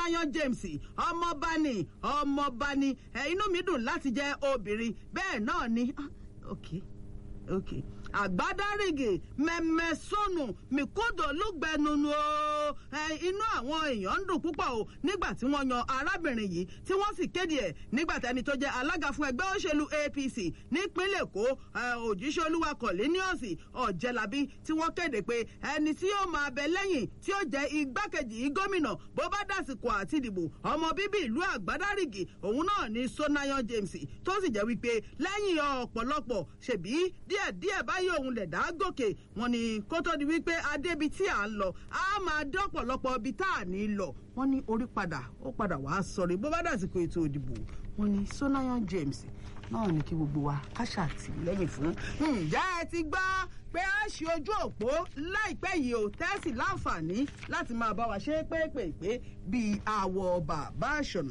sonayan james ọmọọba ni ọmọọba ni ẹ inú mi dùn láti jẹ obìnrin bẹ́ẹ̀ náà ni ah, ok ok àgbádárìgì mẹmẹsọnù mìkúdò lùgbẹnunu o ẹ inú àwọn èèyàn ń dùn púpọ̀ o nígbà tí wọ́n yan arábìnrin yìí tí wọ́n sì kéde ẹ̀ nígbà tẹni tó jẹ́ alága fún ẹgbẹ́ òṣèlú apc nípínlẹ̀ èkó òjíṣẹ́ olúwa kọ̀lẹ́níọ̀sì ọ̀jẹ̀lábí tí wọ́n kéde pé ẹni tí yóò máa bẹ lẹ́yìn tí ó jẹ́ igbákejì gómìnà bó bá dàsìkò àti ìdìbò ọmọ bíbí ìlú àgbádárìgì òun náà ni sonayan james tó sì jẹ́ wípé lẹ́yìn ọ̀pọ̀lọpọ̀ ṣèbí díẹ̀díẹ̀ báyìí òun lẹ̀ dá gòkè wọn ni kó tó di wípé adébi tí à ń lọ á máa dé ọ̀pọ̀lọpọ̀ ibi tá à ní lọ wọn ní orí padà ó padà wàá sọrí bó bá dàsìkò ètò ìdìbò wọn ni sonayan james náà ní kí gbogbo wa ká ṣàtìlẹ́yìn fún. ǹjẹ́ ẹ ti gbọ́ pé a ṣe ojú òpó láìpẹ́ yìí ò tẹ́sí láǹfààní láti máa bá wa ṣe pépèpé bíi àwọ̀ bàbá àṣọ̀nà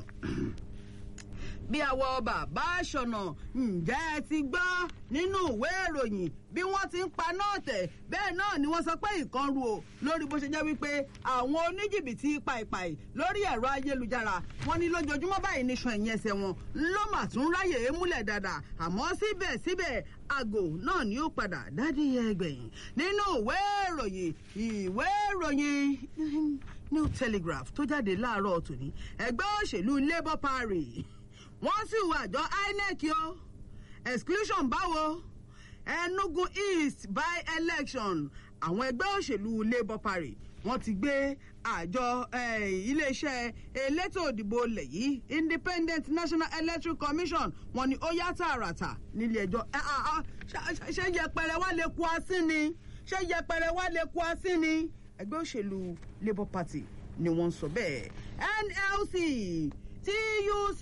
bí àwọ̀ bàbá àṣọ̀nà ǹjẹ́ ẹ ti gbọ́ nínú ìwé ìròyìn bí wọ́n ti ń pa náà tẹ̀ bẹ́ẹ̀ náà ni wọ́n sọ pé ìkan ru o lórí bó ṣe jẹ́ wípé àwọn oníjìbìtì pàìpàì lórí ẹ̀rọ ayélujára wọ́n ní lójoojúmọ́ báyìí níṣan ẹ̀yìn ẹsẹ̀ wọn ló mà tún ráyè é múlẹ̀ dáadáa àmọ́ síbẹ̀síbẹ̀ àgò náà ni ó padà dádì ẹgbẹ̀yìn nínú ìwé ìròyìn ìwé ìròyìn new telegraph tó jáde láàárọ̀ tòní ẹgbẹ́ òṣèlú labour party wọ́n sì wà àjọ inec o exclusion báwo enugu east by election àwọn ẹgbẹ́ òṣèlú labour party wọ́n ti gbé àjọ iléeṣẹ́ elétò òdìbò ilẹ̀ yìí independent national electoral commission wọ́n ní ó yá tààràtà nílé ẹjọ́ ṣé yẹpẹrẹ wá lè kú asín ni ṣé yẹpẹrẹ wá lè kú asín ni ẹgbẹ́ òṣèlú labour party ni wọ́n sọ bẹ́ẹ̀ nlc tuc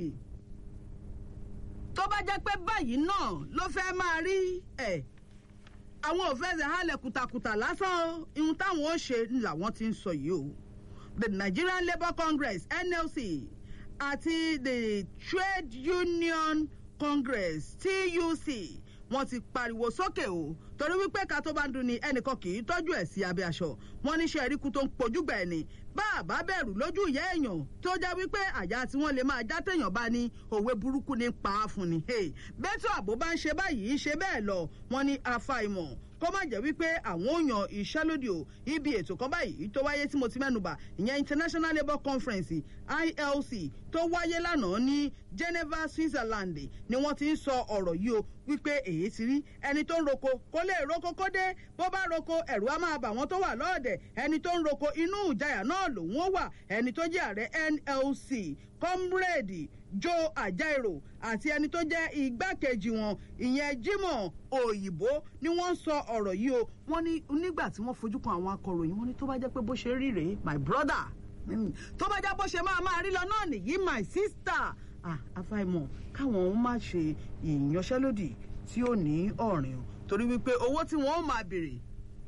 tó bá jẹ́ pé báyìí náà ló fẹ́ máa rí ẹ̀ àwọn òfẹ́sẹ̀ halẹ̀ kùtàkùtà lásán ihun táwọn ó ṣe làwọn ti ń sọ yìí o the nigerian labour congress nlc àti the trade union congress tuc wọn ti pariwo sókè o torí wípé ká tó bá ń dun ni ẹnìkan kì í tọ́jú ẹ̀ sí abẹ́ aṣọ wọn níṣẹ́ eríkú tó ń pojúgbà ẹ̀ ni bá a bá bẹ̀rù lójú ìyá èèyàn tó jẹ́ wípé àyà tí wọ́n lè máa já téèyàn bá ní òwe burúkú ní pa á fún ni. bẹ́tù àbó bá ń ṣe báyìí ṣe bẹ́ẹ̀ lọ wọn ní àfàìmọ̀ kó má jẹ́ wípé àwọn ò yan ìṣẹ́lódì o ibi ètò kan báyìí tó wáyé tí mo ti mẹ́nuba ìyẹn international labour conference ilc tó wáyé lánàá ní geneva switzerland ni wọ́n ti ń sọ ọ̀rọ̀ yìí o wípé èyí ti rí ẹni tó ń roko kó lè roko kó dé bó bá roko ẹ̀rù á máa bà wọ́n tó wà lọ́ọ̀dẹ̀ ẹni tó ń roko inú ìjayà náà lòun ó wà ẹni tó jẹ́ ààrẹ nlc comrade joe ajaero àti ẹni tó jẹ́ igbákejì wọn ìyẹn jimoh òyìnbó ni wọ́n ń sọ ọ̀rọ̀ yìí o wọ́n ní nígbà tí wọ́n fojú kan àwọn akọ̀ròyìn wọ́n ní tó bá jẹ́ pé bó ṣe rí rèé my brother tó bá jẹ́ bó ṣe máa máa rí lọ náà nìyí my sister àfàìmọ̀ káwọn òun má ṣe ìyanṣẹ́lódì tí ó ní ọ̀rìn o torí wípé owó tí wọ́n máa béèrè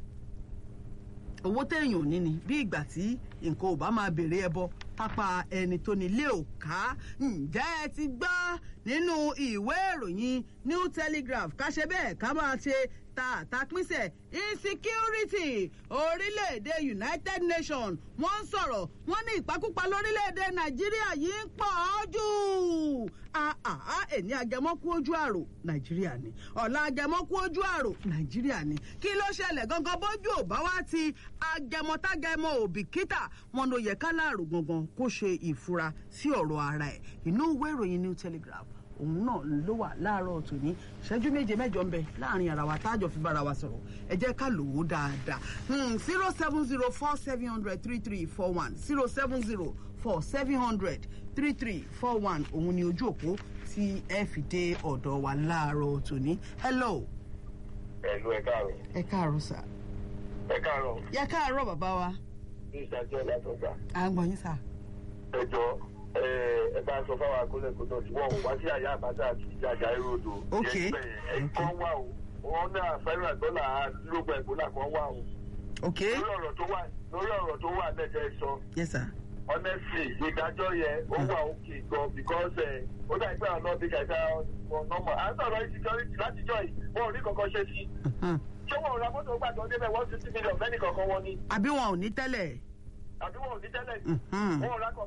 owó téèyàn ò ní ni bí ìgbà tí nǹkan ò bá máa béèrè ẹbọ pápá ẹni tó nílé ò ká ǹjẹ́ ẹ ti gbọ́ nínú ìwé ìròyìn new telegraph ká ṣe bẹ́ẹ̀ ká máa ṣe ta àtàpínsẹ̀ insecurity orílẹ̀-èdè united nations wọ́n ń sọ̀rọ̀ wọ́n ní ìpakúpa lórílẹ̀-èdè nàìjíríà yìí ń pọ̀ ọ́ jù àà èní agẹmọ́kú ojú àrò nàìjíríà ni ọ̀la agẹmọ́kú ojú àrò nàìjíríà ni kí ló ṣẹlẹ̀ gangan bójú ò bá wá ti agẹmọ́tágẹmọ́ òbíkítà wọn ló yẹ ká láàrò gangan kó ṣe ìfura sí ọ̀rọ̀ ara ẹ̀ inú ìwé ìròyìn new telegraph òun náà ló wà láàárọ̀ tòní ìṣẹ́jú méje mẹ́jọ ń bẹ láàrin ara wa tájọ fi bára wa sọ̀rọ̀ ẹ jẹ́ ká lò ó dáadáa zero seven zero four seven hundred three three four one zero seven zero four seven hundred three three four one òun ni ojú òpó tí ẹ fi dé ọ̀dọ̀ wa láàárọ̀ tòní hello. ẹ̀lú ẹ̀ káàárọ̀. ẹ káàárọ̀ sà. ẹ káàárọ̀. yẹ káàárọ̀ bàbá wa. ní ìṣàjọ látọgbà. à ń gbọ́ yín sà. ẹ jọ ẹ bá sọ fáwọn akólẹ́kọ̀ọ́ tí wọ́n wá sí àyà àbájá àti ìjàjà ìròdò. Ok. ẹ̀kọ́ wà o wọn náà fẹ́ràn dọ́là lógún ẹ̀gbọ́n kan wà o. ok lórí ọ̀rọ̀ tó wà lórí ọ̀rọ̀ tó wà lẹ́jẹ̀ sọ yes sir. honestly ìdájọ́ yẹn ó wà òkè gan because ẹ̀ ó dà pé àwọn ọlọ́ọ̀bí kẹta ọ̀nọ́mọ̀ à ń sọ̀rọ̀ insecurity látijọ́ yìí wọn ò ní kankan ṣe sí Mhm. ṣé wọn ò ra mọ́tò gbàgbọ́ débẹ̀ one fifty million fẹ́ni kankan wọn ni àbí wọn ò ní tẹ́lẹ̀. àbí wọn ò ní tẹ́lẹ̀ Mhm. wọn ò ra